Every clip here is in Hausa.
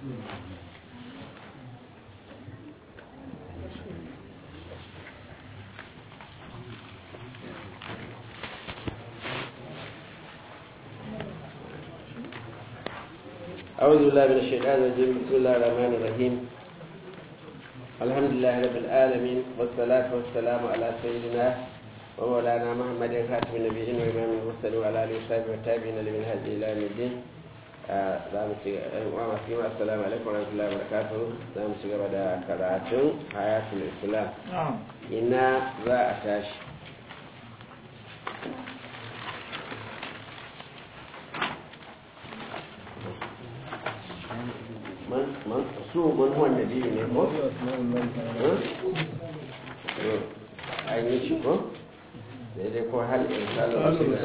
أعوذ بالله من الشيطان الرجيم بسم الله الرحمن الرحيم الحمد لله رب العالمين والصلاة والسلام على سيدنا ومولانا محمد خاتم النبيين وإمام المرسلين وعلى آله وصحبه والتابعين لمن هدي إلى يوم الدين السلام عليكم ورحمة الله وبركاته za mu ci gaba da karatun hayatul islam ina za a tashi su mun wanda biyu ne ko? an yi shi ko? daidai ko hal irsalu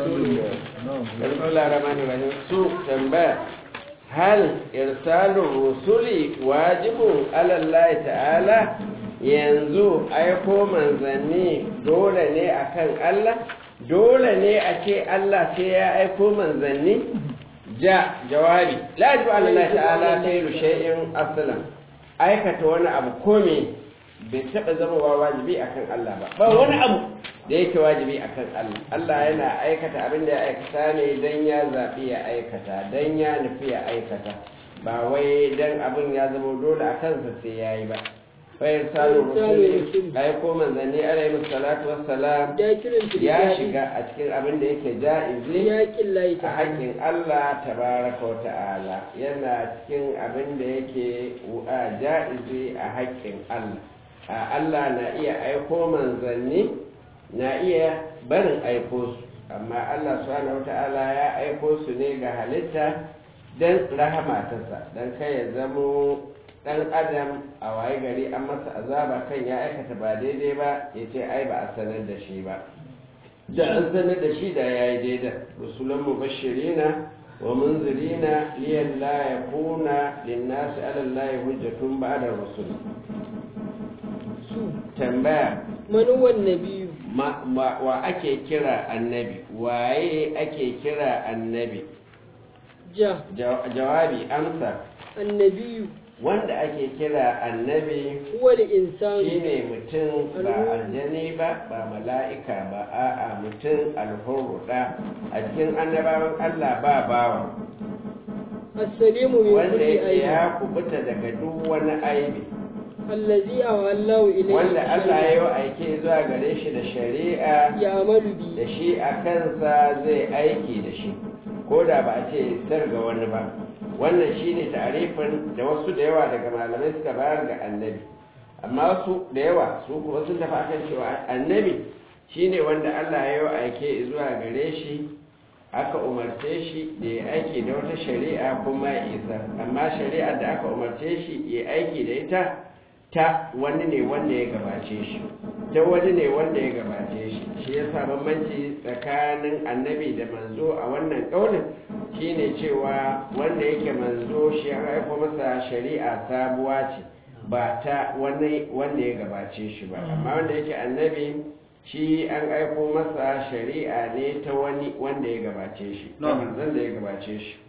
rahim su tambaya hal irsalu rusuli wajibun alallahi ta'ala yanzu aiko manzanni dole ne akan Allah dole ne a ce Allah sai ya aiko manzanni ja jawabi la yajibu ala Allah ta'ala tayru shay'in aslan aikata wani abu kome bai taba zama wa wajibi akan Allah ba ba wani abu da yake wajibi akan Allah Allah yana aikata abin da ya aikata ne dan ya zabi ya aikata dan ya nufi ya aikata ba wai dan abin ya zama dole a kansa sai yayi ba fayar salu rusuli aiko manzanni alaihi salatu wassalam ya shiga a cikin abin da yake ja'izi a haƙƙin Allah tabaraka wa ta'ala yana cikin abin da yake ja'izi a haƙƙin Allah Allah na iya aiko manzanni na iya barin aiko su amma Allah subhanahu wa ta'ala ya aiko su ne ga halitta don rahama tasa don kai ya zamo dan adam a waye gari an masa azaba kan ya aikata ba daidai ba ya ce ai ba a sanar da shi ba da an sanar da shi da ya yi daidai rusulan mubashirina wa munzirina liyan la ya kuna linnasi alallahi hujjatun ba'da rusul tambaya manuwan nabiyu wa ake kira annabi waye ake kira annabi ja jawabi amsa annabiyu wanda ake kira annabi wani insani shine mutum ba aljani ba ba mala'ika ba a'a mutum alhurruda a cikin annabawan Allah ba bawa as-salimu min wanda kulli yake aibi ya kubuta daga duk wani aibi allazi awallahu ilayhi wanda Allah ya yi aike zuwa gare shi da shari'a ya amalu bi da shi a kansa zai aiki da shi ko da ba a ce dar ga wani ba wannan shine tarifin da wasu da yawa daga malamai suka bayar ga annabi amma wasu da yawa su kuma sun tafi akan cewa annabi shine wanda Allah ya yi aike zuwa gare shi aka umarce shi da ya aiki da wata shari'a kuma ya isa amma shari'ar da aka umarce shi ya aiki da ita ta wani ne wanda ya gabace shi ta wani ne wanda ya gabace shi shi ya sa bambanci tsakanin annabi da manzo a wannan ƙaunin shine cewa wanda yake manzo shi ya aiko masa shari'a sabuwa ce ba ta wani wanda ya gabace shi ba amma wanda yake annabi shi an aiko masa shari'a ne ta wani wanda ya gabace shi ta manzon da ya gabace shi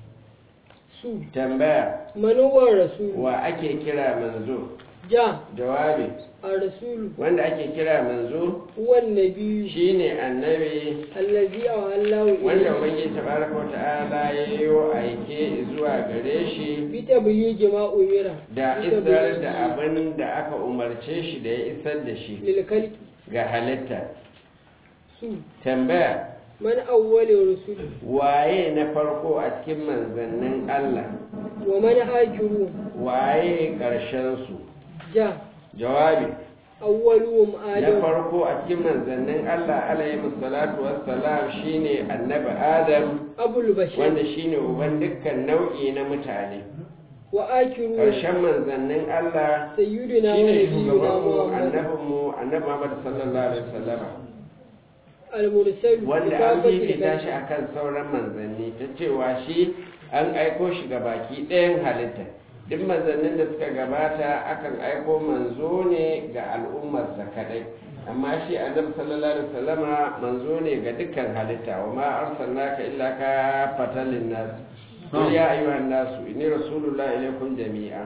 su tambaya manuwan rasul wa ake kira manzo ja jawabi ar-rasulu wanda ake kira manzo wan nabiyyu shine annabi allazi awallahu wanda ilayhi ubangiji tabaraka wa ta'ala ya yi aike zuwa gare shi bi tablighi ma umira da bi isar tablighi da abin da aka umarce shi da ya isar da shi lil khalqi ga halitta su tambaya man awwalu rusul waye na farko a cikin manzannin Allah wa man hajiru waye ƙarshen su ja jawabi awwaluhum na adam farko a cikin manzannin Allah alayhi salatu wassalam shine annabi Adam abul bashar wanda shine uban dukkan nau'i na mutane wa akiru ƙarshen manzannin Allah sayyidina wa shine nabiyuna shugabanmu muhammad annabinmu annabi Muhammad sallallahu alaihi wasallam al-mursal wanda an fifita shi akan sauran manzanni ta cewa shi an aiko shi ga baki ɗayan halitta duk manzannin da suka gabata akan aiko manzo ne ga al'ummarsa kadai amma shi annabi sallallahu alaihi wasallama manzo ne ga dukkan halitta wa ma arsalnaka illa ka fatalin nas قل يا أيها الناس إني رسول الله إليكم جميعا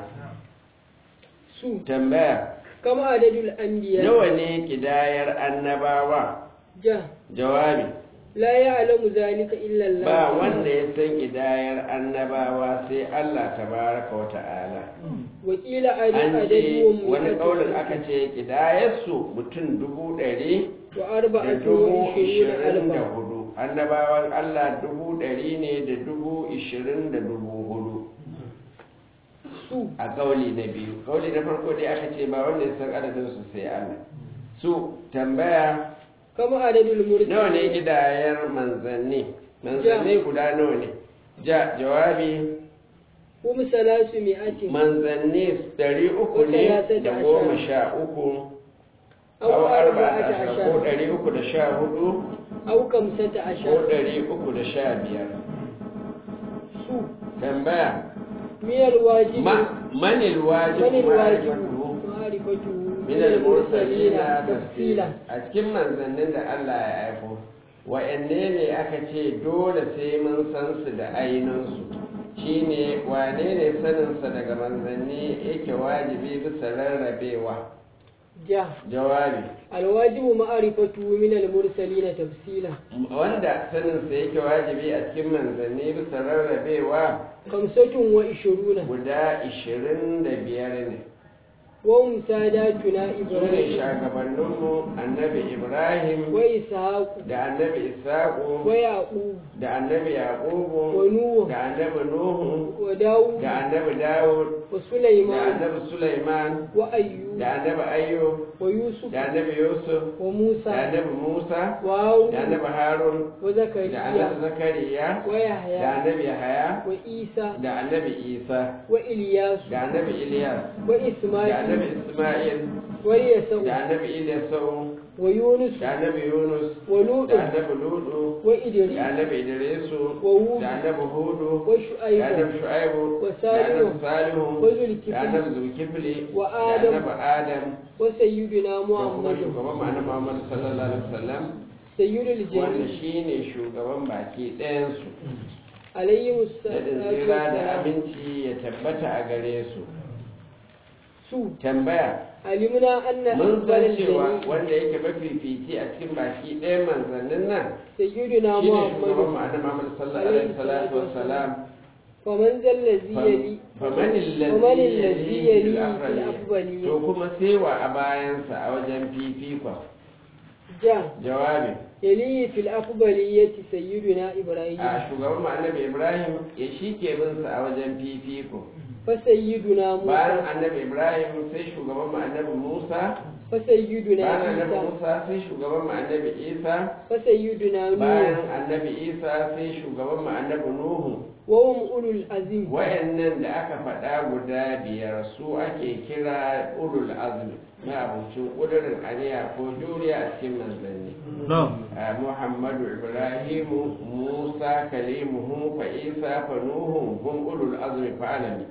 su tambaya kama adadul anbiya nawa ne kidayar annabawa ja jawabi la ya'lamu zalika illa Allah ba wanda ya san kidayar annabawa sai Allah tabaraka wa ta'ala wakila an ce adadun wani kaulin aka ce kidayarsu mutum dubu ɗari wa da arba'atu dubu wa ishirina ishirin da alfa hudu annabawan Allah dubu ɗari ne da dubu ishirin da dubu hudu su a kauli na biyu kauli na farko dai aka ce ba wanda ya san adadin su sai Allah su tambaya kama adadul mursalin nawa ne gidayar manzanni manzanni guda nawa ne ja jawabi hum salasu mi'atin manzanni ɗari uku ne da goma sha uku aw aw arba'ata arba'ata ashara ko ashara ɗari uku da sha hudu aw kamsata ko ashara ɗari uku da sha biyar su tambaya miyal wajibi ma manil wajib manil wajibu ma'rifatu ma'rifatu min al-mursalina tafsila a cikin manzannin da Allah ya aiko wa'anne ne aka ce dole sai mun san su da ainihinsu shine wane ne saninsa daga manzanni yake wajibi bisa rarrabewa ja jawabi alwajibu ma'rifatu min al-mursalin tafsila wanda saninsa yake wajibi a cikin manzanni bisa rarrabewa kamsatun wa ishiruna guda ishirin da biyar ne wa hum sadatuna su ne ibrahim shagabanninmu annabi ibrahim wa ishaq da annabi isaƙo wa yaqub da annabi wa yaƙubu nuh da annabi nuhu wa daud da annabi dawud wa da sulaiman annabi sulaiman wa ayyub da annabi ayyub wa yusuf da annabi yusuf wa da musa annabi musa wa harun da annabi harun wa da zakariya annabi zakariya wa da yahya annabi yahaya wa isa da annabi isa wa ilyas da annabi ilyas wa da isma'il annabi isma'il wa yasau da annabi ilyasau wa yunus da annabi yunus wa lut da annabi ludu wa da idris annabi idrisu wa hud da annabi hudu wa da shu'aib annabi shu'aibu wa da salihu annabi salihu wa zulkifli da annabi zulkifli wa da adam annabi adam wa sayyidina da kuma muhammad shugaban ma'ana muhammad sallallahu alaihi wasallam sayyidul wanda jami shine shugaban baki ɗayansu alayhi da salatu tsira da wassalam aminci ya tabbata a gare su su tambaya alimna anna mun san afdalal cewa jami wanda yake mafifici a cikin baki ɗayan manzannin nan sayyidina shine shugaban muhammad ma'ana muhammad sallallahu alaihi salatu wassalam faman zallazi yali faman faman allazi allazi yali yali fil fil afdali afdali to kuma sewa a bayansa a wajen fifikon ja jawabi yali fil afdaliyati sayyidina ibrahim a shugaban mu annabi ibrahim ya shi ke bin sa a wajen fifiko fa sayyiduna bayan musa annabi ibrahim sai shugaban mu annabi musa fa sayyiduna bayan annabi isa musa sai shugaban mu annabi isa fa sayyiduna bayan nuh annabi isa sai shugaban mu annabi nuhu wa hum ulul azim wayannan da aka faɗa guda biyar su ake kira ulul azmi na abincin ƙudurin aniya ko juriya a cikin manzanni a muhammadu ibrahimu musa kalimuhu fa isa fa nuhu hum ulul azmi fa alami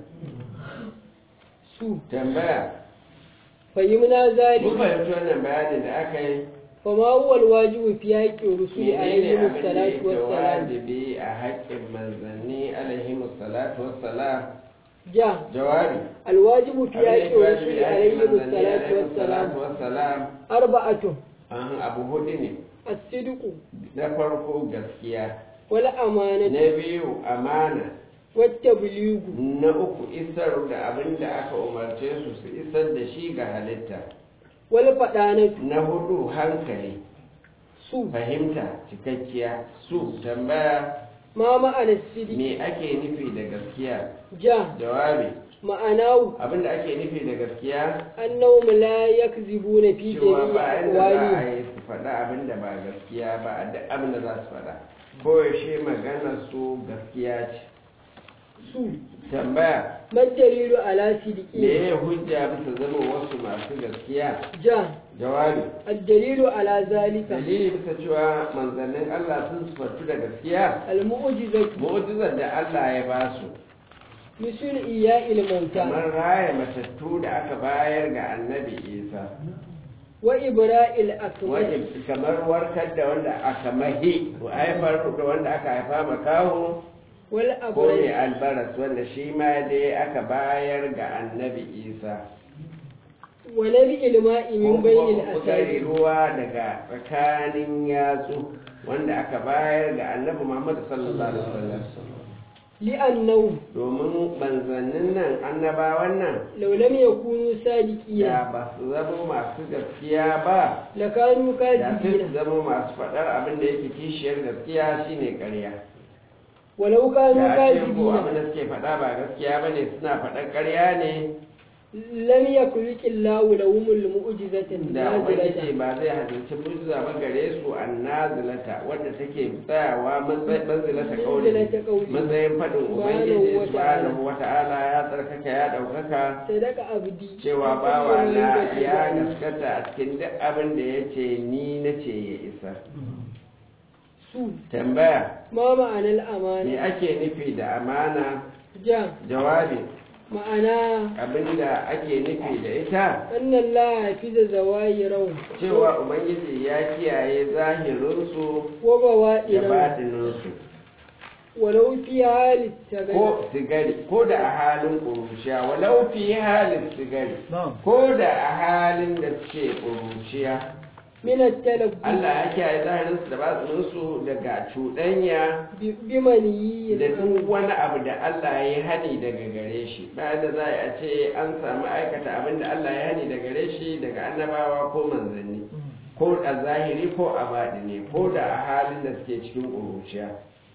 su tambaya fahimna mun zalika fahimci wannan bayanin da aka yi fama huwa alwajibu fi haqqi rusuli menene alayhi abin da salatu yake wassalam wajibi a haƙƙin manzanni alaihi salatu wassalam ja jawabi alwajibu fi abin da haqqi yake wajibi rusuli a haƙƙin alayhi manzanni salatu alaihi wassalam salatu wassalam arba'atun an abu hudu ne as-sidqu na farko gaskiya wal amanatu na biyu amana wat tablighu na uku isar da abin da aka umarce su su isar da shi ga halitta wal fadanatu na hudu hankali su fahimta cikakkiya su tambaya ma ma'ana sidqi me ake nufi da gaskiya ja jawabi ma'anahu abin da ake nufi da gaskiya annahum la yakzibuna fi cewa jami'i bayan da za a aqwali yi su faɗa abin da ba gaskiya ba a duk abin da za su faɗa koyaushe maganar su gaskiya ce su tambaya man dalilu ala me sidqi ya hujja bisa zama wasu masu gaskiya ja jawabi الدليل على ذلك dalili bisa cewa manzannin Allah sun sufartu da gaskiya المعجزة mu'jizar da Allah ya ba su مثل إياء الموتى kamar raya matattu da aka bayar ga annabi Isa وإبراء الأكمه wani kamar warkar da wanda aka mahi ko haifar da wanda aka haifa makaho wal ko mai abrar albaras wanda shi ma dai aka bayar ga annabi isa wa nabi ilma'i min bainil ko kutare asabi ruwa daga tsakanin yatsu wanda aka bayar ga annabi muhammad sallallahu alaihi wasallam li'annahu domin manzannin nan annabawan nan law lam yakunu sadiqina da ba su zama masu gaskiya ba lakanu da sai su kadibina zama masu faɗar abin da yake kishiyar gaskiya shine ƙarya walau kanu da ake ko kadibina abin da suke faɗa ba gaskiya bane suna faɗar ƙarya ne lam yakhluqillahu lahumul mu'jizatan da ubangiji nazilatan ba zai hadisi mujiza ba gare su annazilata wadda take tsayawa matsayin manzilata kauli Manzilata qawli. matsayin faɗin Subhanahu ubangiji wa ta'ala. subhanahu wata'ala ya tsarkaka ya ɗaukaka sadaka abdi cewa bawa na ya gaskata a cikin duk abin da ya ce ni na ce ya isa su tambaya ma ma'anar me amana ake nufi da amana ja jawabi ma'ana abinda ake nufi da ita annan la hafiza zawahirahu cewa ubangiji ya kiyaye zahirinsu wa da bawadinahu batininsu walau fi hali tagay ko sigari ko da a halin ƙuruciya walau fi halin sigari ko da a halin da suke ƙuruciya min at-talaqqi Allah ya kiyaye zahirinsu da batininsu daga cuɗanya bi maniyyi da duk wani abu da Allah ya yi hani daga gare shi bayan da za a ce an samu aikata abin da Allah ya hani daga gare shi daga annabawa ko manzanni ko a zahiri ko a baɗini ko da a halin da suke cikin ƙuruciya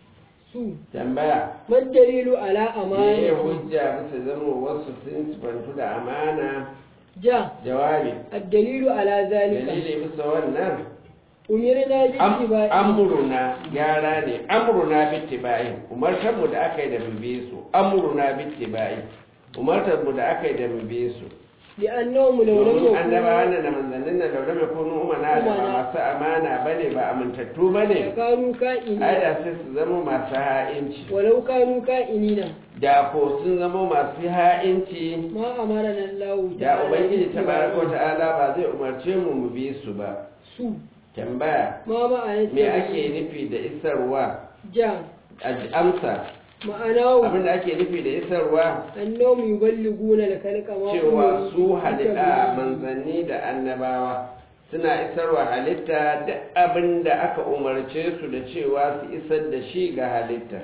su tambaya madalilu ala me ya amana hujja bisa zama wasu sun sifantu da amana ja jawabi ad-dalilu ala zalika dalili bisa wannan umirna bi Am- ittiba'i amruna gyara ne amruna bittiba'i umartar mu da aka yi da mu bi su amruna bittiba'i umartar mu da aka yi da mu bi su li'annahum law lam domin annabawa yakunu nan da manzannin nan da wadda kunu umana da ba Umana. masu amana bane ba amintattu bane kanu ai ka'ini da sai su zama masu ha'inci walau kanu ka'inina da ko sun zama masu ha'inci ma amarana Allah da ubangiji tabaraka ta'ala ba zai umarce mu mu bi su ba su tambaya ma ma'ana me ake nufi da isarwa ja A- amsa ma'ana abinda ake nufi da isarwa annahum yuballiguna al-khalqa ma cewa umiru su bi halitta tabliğ. manzanni da annabawa suna isarwa halitta duk abin da aka umarce su da cewa su isar da shi ga halitta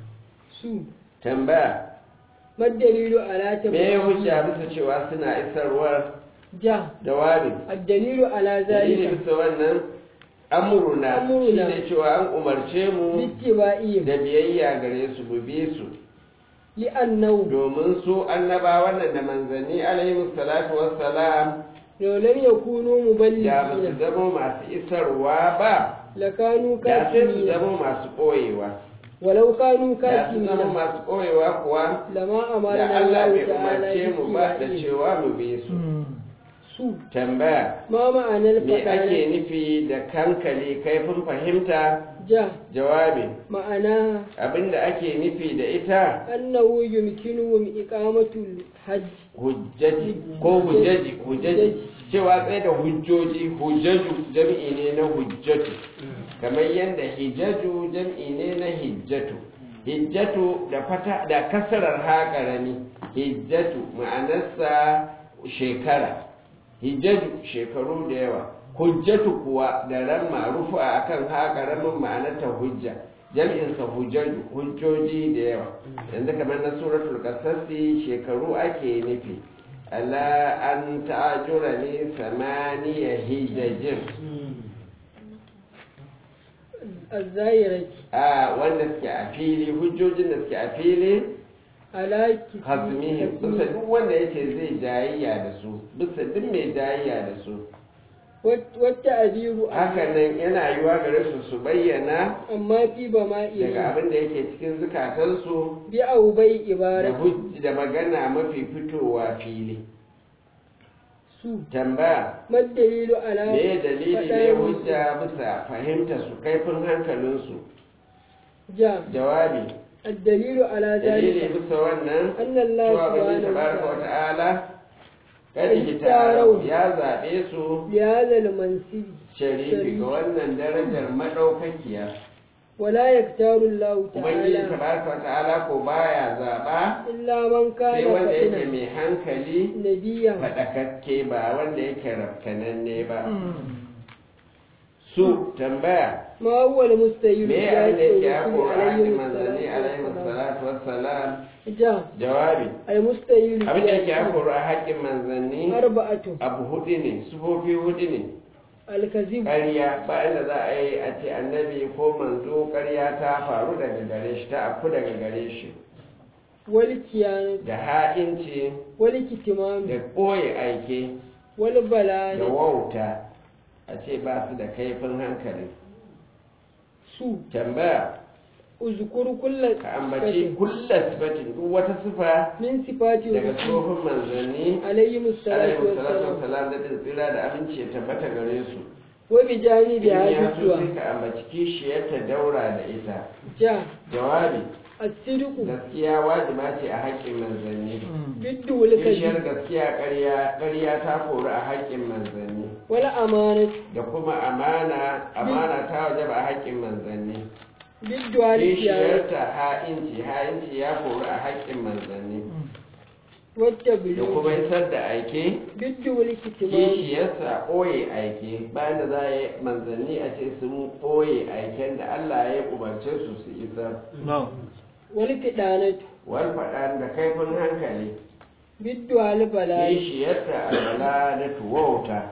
su tambaya madalilu ala me tabliğ. ya hujja bisa cewa suna isarwar ja jawabi ad-dalilu ala dalili zalika bisa wannan amuruna Amruna. shine cewa an umarce mu bittiba'ihim da biyayya gare su mu bi su li'annahu domin su annabawan nan da manzanni alaihi salatu wassalam law lam yakunu da ba su muballighina zama masu isarwa ba lakanu da sai su katimina zama masu ɓoyewa walau kanu da su zama katimina masu ɓoyewa kuwa lama da amarna Allah Allah bai ta'ala umarce mu ba da bittiba'ihim cewa mu bi su su tambaya ma ma'anar me ake faɗa nufi da kankali kaifin fahimta ja jawabi ma'ana abinda ake nufi da ita annahu yumkinuhum iqamatul hajj hujjaji ko hujjaji hujjaji cewa tsaye da hujjoji hujjaju jam'i ne na hujjatu kamar yadda hijjaju jam'i ne na hijjatu hijjatu da fata da kasarar haƙarami hijjatu ma'anarsa shekara hijjaju shekaru da yawa hujjatu kuwa da ran ma'rufu a akan haƙaramin ma'anarta hujja jam'insa hujjaju hujjoji da yawa yanzu kamar na suratul qasasi shekaru ake nufi ala an ta'ajura ne samaniya hijajin az-zahirati a wanda suke a fili hujjojin da suke a fili ala hasmihi bisa duk wanda yace zai jayayya da su bisa duk mai jayayya da su wata abiru haka nan yana yiwa gare su su bayyana amma fi ba ma daga iri abin da yake cikin zukatansu bi au bai da ibarati hujj- da magana mafi fitowa fili su tambaya madalilu ala me dalili ne faɗar hujja bisa fahimta su kaifin hankalinsu ja jawabi الدليل على dalili ذلك bisa wannan أن الله cewa bani سبحانه tabaraka wa وتعالى ta'ala kada Ikhtarau. hitarau ya zaɓe su لهذا المنصب sharifi ga wannan darajar maɗaukakiya ولا يختار الله ubangiji تعالى tabaraka wa ta'ala ko baya zaba إلا من كان sai wanda yake فإنا mai hankali نبيا faɗakakke ba wanda yake rafkananne ba su tambaya ما هو المستهيل me abin da yake ya الرسول kora عليه haƙƙin manzanni alaihi الصلاة salatu wassalam جاء jawabi المستهيل abin da yake ya kora haƙƙin manzanni أربعة abu hudu ne sufofi hudu ne الكذب ƙarya bayan da za a yi a ce annabi ko manzo ƙarya ta faru daga gare shi ta afku daga gare shi والكيانة da ha'inci والكتمان da ɓoye aike da والبلاء wauta a ce ba su da kaifin hankali su tambaya uzkuru kulla ka ambaci kulla sifatin duk wata sifa min sifati daga rusul tsofin manzanni alayhi musallatu alaihi salatu wassalam wassalam da din tsira da aminci ya tabbata gare su wa bi janibi in ya so hadisuwa sai ka ambaci kishiyar ta daura da ita ja jawabi as-sidqu gaskiya wajiba ce a haƙƙin manzanni biddu wal kishiyar kadhib gaskiya ƙarya ƙarya ta kori a haƙƙin manzanni wal amanat da kuma amana amana ta wajaba a haƙƙin manzanni biddu al qiyam kishiyarta ha'inci ha'inci ya kori a haƙƙin manzanni wat da tabligh kuma isar da aike biddu wal kitman kishiyarsa ɓoye aike bayan da za a yi manzanni a ce sun ɓoye aiken da Allah ya umarce su su isar wal kidanat wal faɗa da kaifin hankali biddu al balai kishiyarta alwala da tuwauta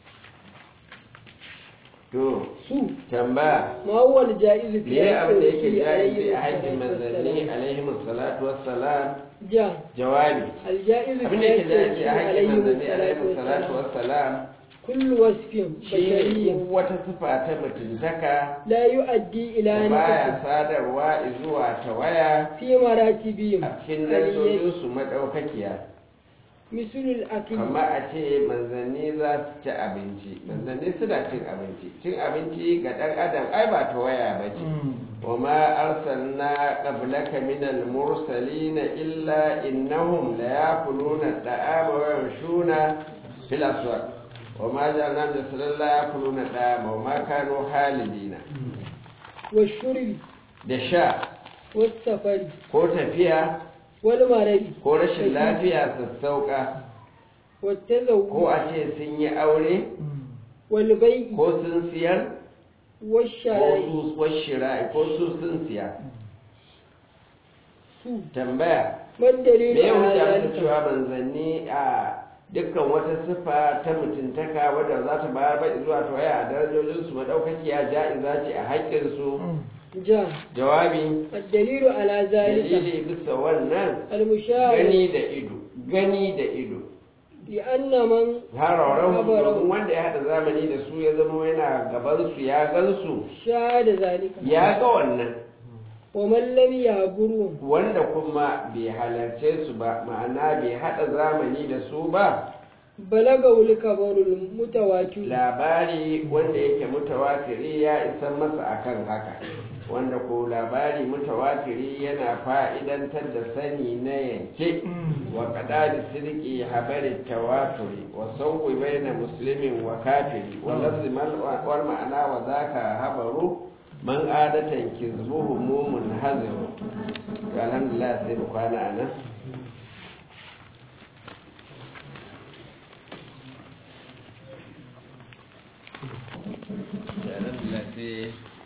to su tambaya ma huwa al jaiz fi me abin da yake alayhi jaizi a haƙƙin salatu manzanni wassalam. alaihi salatu wassalam ja jawabi al jaiz abin fi da yake jaizi a haƙƙin alayhi manzanni salatu alaihi salatu wassalam wassalam kullu wasfin shi ne bashariyyin duk wata sifa ta mutuntaka la yu'addi ila da baya nafsi sadarwa zuwa tawaya fi maratibihim a cikin aliyyati darajojinsu maɗaukakiya mislul akli kama a ce manzanni za su ci abinci manzanni suna cin abinci cin abinci ga ɗan adam ai ba tawaya ba ce wa ma arsalna qablaka min al-mursalin illa innahum la yakuluna at-ta'ama wa yamshuna fil aswaq wa ma ja'alna min sallallahu yakuluna at-ta'ama wa ma kanu halidina washurbi da sha wasafari ko tafiya wal maradi ko rashin lafiya sassauka والتزوج ko a ce sun yi aure والبيع ko sun siyar ko والشراء su washira ko su sun siya su tambaya ما الدليل me ya على hujja musu ذلك cewa manzanni a dukkan wata siffa ta mutuntaka wadda za ta bayar ba zuwa ta waya a darajojinsu madaukakiya ja'iza ce a haƙƙinsu جاء jawabi الدليل على ذلك dalili bisa wannan المشاهد gani da ido gani da ido لأن من harauran Habarau. domin wanda ya haɗa zamani da su ya zama yana gabansu ya gansu شاهد ذلك ya ga wannan ومن لم يعبرهم wanda kuma bai halarce su ba ma'ana bai haɗa zamani da su ba بلغه الخبر المتواتر labari wanda yake mutawatiri ya isan masa akan haka wanda ko labari mutawatiri yana fa'idantar da sani na yanke wa kadari sirki habari tawaturi wa sauƙi baina muslimin wa kafiri wa lafzi wal ma'ana wa zaka habaru man adatan kizbuhu mumun haziru to alhamdulillah sai mu kwana anan alhamdulillah sai